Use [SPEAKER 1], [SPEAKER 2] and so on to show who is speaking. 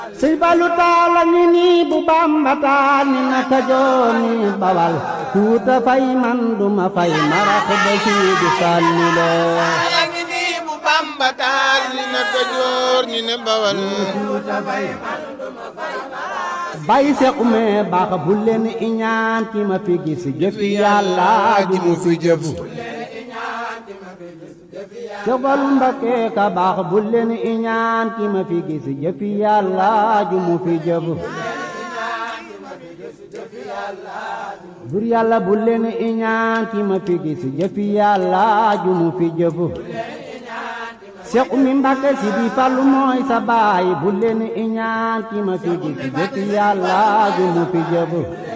[SPEAKER 1] sëñ Fallu taala ngi nii bu Bamba taal ni na Kajoor ni Bawal tuuta fay man duma fay marax ba siidi sànni loo
[SPEAKER 2] ala ngi nii bu Bamba taal ni na Kajoor ni ne Bawal
[SPEAKER 1] bay sequme baax bu leen iñaan ki ma fi gis jëfi yàlla ji mu fi jëf Sëfal Mbakke ka baax bu leen iñaan ki ma fi gis jëfi yàlla ji mu fi jëf bur yàlla bu leen iñaan ki ma fi gis jëfi yàlla ji mu fi jëf Seex Umi Mbàkke si di Fallu mooy sa baay bu leen iñaan ki ma fi gis jëfi yàlla ju mu fi jëf